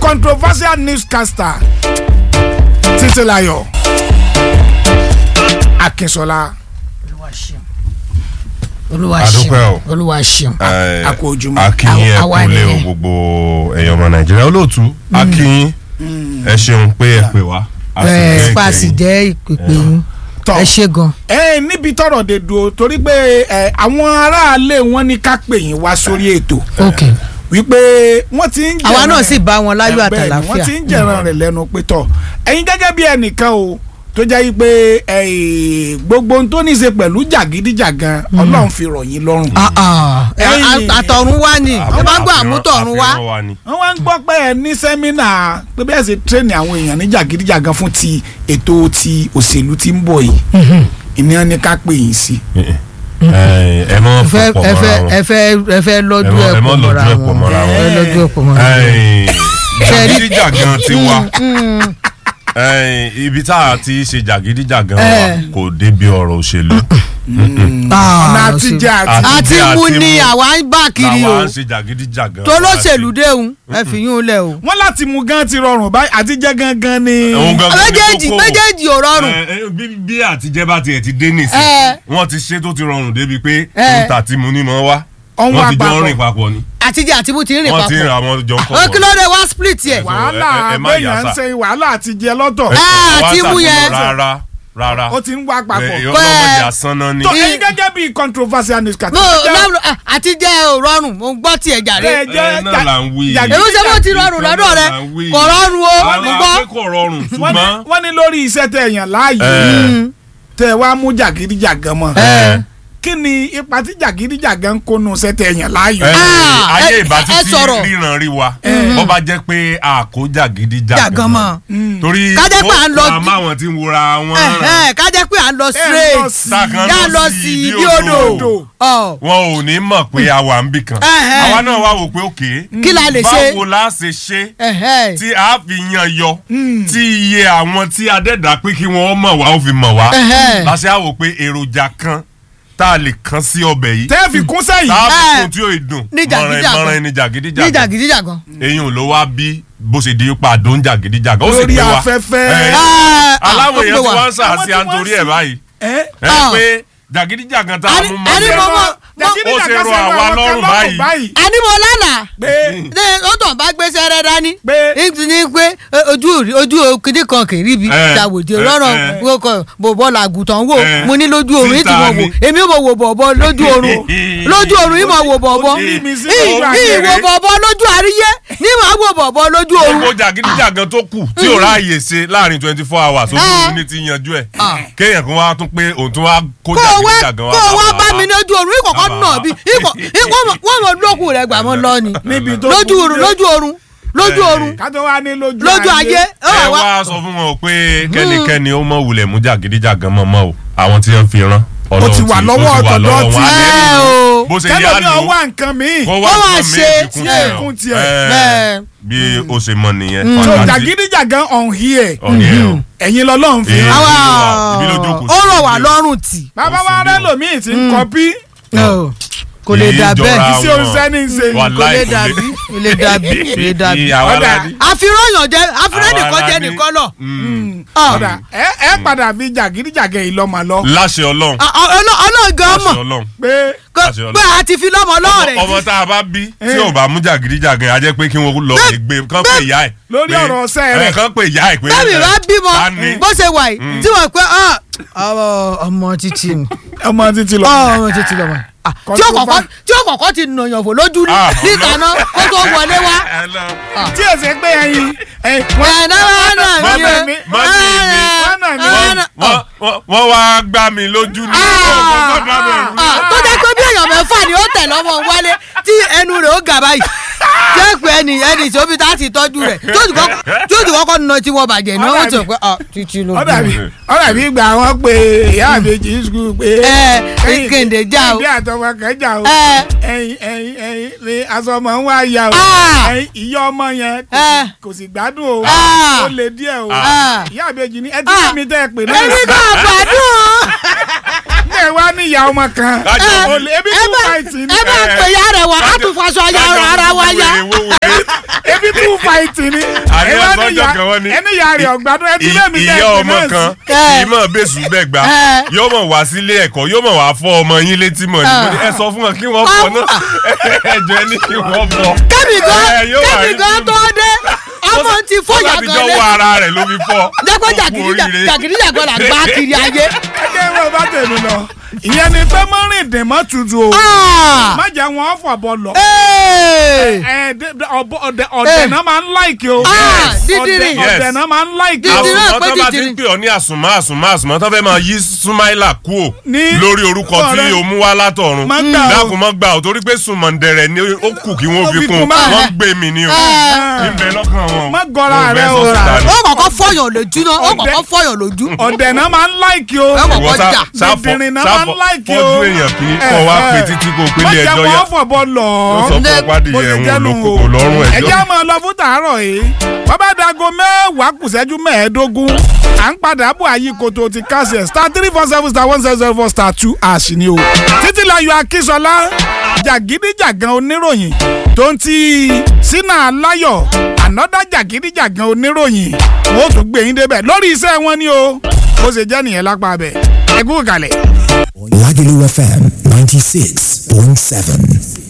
controversial newscaster títílayọ̀ akínṣọlá olúwa ṣeun olúwa Adúpẹ́ o. ṣeun olúwa ṣeun Eh, a kú ojúmọ́. akínyìn ẹ Àwa kúlé o nìyẹn. gbogbo ẹ̀yàn ọmọ nàìjíríà olóòtú akínyìn ẹ ṣeun pé ẹ pè wá. a sì ẹ fẹ́ paasi kẹ́yìn. jẹ́ ìpèpè yín Tọ́. ẹ ṣe gan ẹ níbi tọ́rọ̀ dé dúró torí pé ẹ, àwọn aráalé wọn ní ká pè yín wá sórí ètò ok wípé wọ́n ti ń àwa jẹran náà rẹ̀- sì bá wọn láyọ̀ ẹ, bẹ́ẹ̀ ni, àtàlàfíà wọ́n ti ń jẹran rẹ̀ lẹ́nu pé tọ̀ ẹ̀yin gẹ́gẹ́ bí ẹnìkan o tó jẹ́ yí pé ẹ, gbogbo ohun tó ní í ṣe pẹ̀lú jàgídíjàgan ọlọ́run fi rọ̀ yín lọ́rùn. Ah, ah. Ẹ̀yin- A- àtọ̀run wá ni ẹ bá gbọ́ àmútọ̀run wá àfihàn wa ni. wọ́n wá ń gbọ́ pé ẹ ní sẹ́mínà pé bẹ́ẹ̀ ṣe tírẹ́nì àwọn èèyàn ní jàgídíjàgan fún ti ètò ti òṣèlú tí ń bọ̀ yìí ìní ni ká pè yín sí. ẹ ẹ mọ ẹ fẹ́ fọpọ ẹ fẹ́ mọ́ra ẹ fẹ́ ẹ fẹ́ lọ́jú wọn ẹ ẹ̀ mọ pọ̀ mọ́ra lọ́jú ẹ̀ pọ̀ wọn mọ́ra ẹ wọn. lọ́jú ẹ̀ pọ̀ mọ́ra wọn. Ẹ̀yin, Ṣẹ́rí- jàgídíjàgan ti wá Ẹ̀yin, ibi tá a ti ṣe jàgídíjàgan wa Eh. kò débi ọ̀rọ̀ òṣèlú Ah, ọ̀nà ó sì- àtijọ́ àti Àti- àti àti mú ni mú. àwa ń bá kiri làwa o ń ṣe jàgídíjàgan tó lóṣèlú déhùn ẹ fi yún un lẹ o. wọ́n láti mú gan ti rọrùn báyìí àtijọ́ gangan ni. Òun gangan ni méjèèjì kókó. méjèèjì ò rọrùn Ẹ, ẹ, bí bí àtijẹ́ bá tiẹ̀ ti dé nìsín Ẹ. wọ́n ti ṣe tó ti rọrùn débi pé Ẹ. níta tí mo ní mọ́ wá Ọ̀hún wọ́n ti jọ àpapọ̀. ń rìn papọ̀ ni àtijọ́ àti mú ti ń rìn wọ́n ti ń papọ̀. ra àwọn jọ ń kọ́ ó kí ló dé wá split yẹ. wàhálà ẹ- ẹ má béèyàn yà ń sá. ṣe wàhálà àtijọ́ lọ́tọ̀ Ah, àti mú yẹn. rárá rárá ó ti ń wá papọ̀. Ẹ, ọlọ́mọdé asán náà ni tó ẹ̀yin gẹ́gẹ́ bí controversial news kàtí. mo lọ́rùn àtijọ́ ò rọrùn mo ń gbọ́ tiẹ̀ jàre. Ẹ jẹ́ Ẹ náà là ń wí. jàgídí- èmi ṣe bó ti rọrùn lọ́dọ̀ rẹ kò rọrùn o mo àwọn gbọ́. akẹ́kọ̀ọ́ rọrùn wọ́n ní- ṣùgbọ́n wọ́n ní lórí iṣẹ́ tẹ èèyàn láàyè ẹ, tẹ wá mú jàgídíjàgan mọ́ ẹ, kí ni ipa tí jàgídíjàgan ń kónú iṣẹ́ tẹ èèyàn láàyè. ẹ, Ah, ayé ẹ- ìbá ẹ títí sọ̀rọ̀. ríran rí wa bó bá jẹ́ pé àkójà gidi jàgàn jàgàn mọ́. Mm. torí Ká jẹ́ pé à ń lọ wọ́n máa wọn ti ń wora wọn ràn. Ẹ̀hẹ́n, ká jẹ́ pé à ń lọ lọ straight sí- Tákan yá lọ sí ibi odò. Ọ̀, wọn ò ní mọ̀ pé a wà ń bì kan Ẹ̀hẹ́n. àwa náà wá wò pé òkè kí la lè ṣe. báwo la ṣe ṣe Ẹ̀hẹ́n. tí a fi yan yọ tí iye àwọn tí adẹ́dà pé kí wọ́n mọ̀ wá ó fi mọ̀ wá Ẹ̀hẹ́n. láṣẹ àwò pé èròjà kan tá a lè kan sí ọbẹ̀ yìí tẹ́ fi kún sẹ́yìn. tá a fi Ẹ̀. kún tí ó dùn Ní mọ̀ràn jàgídíjàgan. mọ̀ràn ní ní jàgídíjàgan jàgídíjàgan. eyín ló wá bí bó ṣe di ipa àdó ń jàgídíjàgan ó sì Lórí pé wa afẹ́fẹ́. Ẹ̀, Ah, aláwọ̀ ó èèyàn pè tí wá. wọ́n ń sà Àwọn sí tí wọ́n àǹtorí ń ẹ̀ sì- báyìí ẹ ẹ Ah. pé jàgídíjàgan tá a Àní- mú àní mọ́ mo mọ̀- jàgídíjàgan ó ṣe rọ ṣe àwa àwọn kan lọ́rùn lọ́rùn báyìí. àní mo lánàá pé ní ó tàn bá gbéṣẹ́ rẹ dání Pé- ní ní pé ẹ, ojú rí- ojú kìíní kan kì í ríbi Eh, ṣàwòdì eh, rọrùn eh. wo kọ bòbọ làgùtàn wò Eh, mo ní lójú oorun yìí tí títa mo wò ni. èmi ò mọ̀ wò bọ̀bọ̀ lójú oorun lójú oorun yìí mo wò bọ̀bọ̀ ó ti rí mi sí Ì- lójú ì àgbèrè. wò bọ̀bọ̀ lójú àríyé ní màá wò bọ̀bọ̀ lójú oorun gbogbo jàgídíjàgan tó kù tí ò ráàyè ṣe láàrin twenty four hours ojú Ah. oorun ní ti yanjú ẹ̀ Ah. kéèyàn kan wá tún pé òun tún wá kó kó o wá jàgídíjàgan kó o wá bá mi ní. lójú oorun ìkọ̀kọ́ Bàbá. nà bí ìkọ̀ ìkọ̀ wọ́n mọ̀ lókù rẹ̀ gbà mọ́ lọ ni níbi tó lójú kù oorun dé. lójú oorun lójú Eh. oorun ká tó wá ní lójú lójú ayé ó ẹ wà wá. wá sọ fún wọn pé kẹ́nikẹ́ni ó mọ̀ wulẹ̀ mú jàgídíjàgan mọ́ mọ́ o àwọn tí wọ́n fi rán Ó ti wà lọ́wọ́ ọ̀tọ̀dọ̀ tí- ẹ o bó ṣe yá kẹlòmí lò ọwọ́ nǹkan míì kó Ó wá wá nǹkan ṣe méjì kún tiẹ̀. tiẹ̀ Kún o. tiẹ̀. Eh, Bẹ́ẹ̀. bí ó ṣe mọ nìyẹn so Fàkàtì- jàgídíjàgan on here ọ̀nìyẹn o. ẹ̀yin lọ́lọ́run fi Eh. hàn. àwa ibi ló jókòó ó sí. rọ̀ wá lọ́rùn tì bàbá wa rẹ lòmíì ti ń kọpí kò lè dà Kì í bẹ́ẹ̀ jọra iṣẹ́ wọn. oṣẹ́ ní í ṣe. Wàláì kò lè kò dàbí kò lè dàbí kò lè dàbí. Ìyàwó Ọ̀dà. aládé. àfihàn yàn jẹ àfihàn Àwa nìkan jẹ aládé. nìkan lọ. Mm. ọ̀dà ẹ ẹ padà fi jàgídíjàgan yìí lọ́mọ lọ láṣẹ ọlọ́run ọlọ́ọ̀gán láṣẹ mọ̀ ọlọ́run pé kó- Láṣẹ Ọlọ́run. pé a ti fi lọ́mọ lọ́ọ̀rẹ́ ọmọ tá a bá bí tí ò bá mú jàgídíjàgan a jẹ́ pé kí wọ́n lọ lè gbé kán pè ìyá ẹ̀. Lórí pé- ọ̀rọ̀ ọ̀sẹ̀ rẹ̀. ẹ̀, kán pè ìyá ẹ̀ pé. bẹ́ẹ̀ni bá bímọ ta ni? bó ṣe wà yìí tí wọ́n pẹ́ ọmọ títí ni ọmọ títí lọ. ọmọ títí lọ́mọ Ah, tí ó kọ̀kọ́ tí ó kọ̀kọ́ ti nàyàn fò lójú rí Ah, níta náà kó tó wọlé wá. Ẹ lọ. tí èsè pé ẹyin ẹyin ẹ̀ náà wà náà Mọ́mì mi o. mi, mọ́mì mi. wọ́n náà ní Ah, Wọ́n- wọ́n- wọ́n wá gbá mi lójú ní ọgbọ́n dábẹ̀rù. Ah, tó jẹ́ pé bí èèyàn mẹ́fà ni ó tẹ̀ lọ́mọ wálé tí ẹnu rẹ̀ ó gà báyìí jẹ́ pé ẹni ẹni tí ó fi tá a ti tọ́jú rẹ̀ tí ó sì kọ́kọ́- tí ó sì kọ́kọ́ nà tí wọ́n bàjẹ́ náà ó ti rò pé ah, títí ló ọ̀dà bí bí ọ̀dà bí gbà wọ́n pé ìyá àbèjì skul pé. ẹ kéde já o ẹbí àtọmọ kan jà o. ẹ ẹyin ẹyin ẹyin ni aṣọ ọmọ ń wá ya o. Ah. ẹyin ìyá ọmọ yẹn kò Eh. sì- kò sì gbádùn o. Ah. ó lè díẹ̀ o. Ah. ìyá àbèjì ni ẹ ti Ah. rí mi tẹ́ ẹ pè náà. èmi kò gbádùn ẹ wá ní ìyá ọmọ kan Kájọ ẹ olè ebi ẹ two bá fight ni ẹ bá pè ya rẹ̀ wá á tún faṣọ ya ara wa ya. ebi two fight ni Àní ẹ wá ní ọ̀sán ìyá ọjọ́ kan wọ́n ní- ẹni ìyá rẹ̀ ọ̀gbádùn ẹtí lẹ́mi ìyá ọmọ kan kì í mọ̀ bẹ́sù bẹ́ẹ̀ gbà Ẹ. yóò mọ̀ wá sílé ẹ̀kọ́ yóò mọ̀ wá fọ́ ọmọ yín létí mọ̀ ní mo ní, ẹ sọ fún wọn kí wọ́n fọ náà ẹjọ́ ẹni kí wọ́n fọ. kẹ́mi gan Ẹ, yóò wà kẹ́mi ní gan tó dé ọmọ ti fọyà Ó gan jọ lé wọ ara rẹ̀ ló fi fọ́. jẹ́pẹ́ Ó kú oríire. jàgídíjàgbọ́n là gbá kiri ayé. ẹjẹ ìwé ọba tèmi lọ ìyẹn ni pé mọ́rìndín mọ́ tutù o Ah! má jẹ́ wọn fọ̀bọ lọ Ee! ẹ dé- dé- ọ̀bọ- ọ̀dẹ̀ ọ̀dẹ̀ Eh. náà máa ń láìkì o Ah, Ọ̀dẹ̀- dídìrín. ọ̀dẹ̀ Yes. náà máa ń láìkì o Dídìrín. àsùnmọ́ pé tó bá ti tìtìrì. ń pè ọ́ ní àsùnmọ́ àsùnmọ́ àsùnmọ́ tó fẹ́ máa yí súnmáìlà kúò Ní- lórí orúkọ tí ọ̀rẹ́. o mú wá látọ̀run Má gbà o. dákun mọ́ gbà ọ́ torí pé sùnmọ̀ndẹ̀rẹ̀ ni ó kù kí wọ́n Ó fi fi kún kún báyìí. wọ́n gbé mi ni o Eh. níbẹ̀ lọ́kàn wọn. Má gọra Wọn ò rẹ fẹ́ o. sọ síta ni. ó kọ́kọ́ fọyàn lójú náà ó Ọ̀dẹ̀- kọ́kọ́ fọyàn lójú. ọ̀dẹ̀ náà máa ń láìkì o Ẹ kọ́kọ́ Ìwọ sá- jà. sáfọ- dídìrín náà máa ń sáfọ- láìkì o fọ́jú èèyàn kì í kọ́ wá pé títí kò pélé má jẹ́ ẹjọ́ yá wọn fọ̀bọ lọ ó sọ fún ọpádìí bó ṣe ẹ̀hún jẹ́ nù olókòkò lọ́rùn ẹ ẹjọ́. jẹ́ máa lọ fún tàárọ̀ yìí wọ́n bá dago mẹ́wàá kù ṣẹ́jú mẹ́ẹ̀ẹ́dógún à ń padà bọ̀ àyíkoto ti kásẹ̀ star three four seven star one zero zero four star two ash ni o títí láyọ̀ akínsọlá jàgídíjàgan oníròyìn tó ń ti sínú aláyọ̀ ànọ́dá jàgídíjàgan oníròyìn wọ́n ó tún gbé yín débẹ̀ lórí iṣẹ́ wọn ni o bó ṣe jẹ́ nìyẹn lápá bẹ̀ ẹ kú kalẹ̀. Lagelu FM 96.7.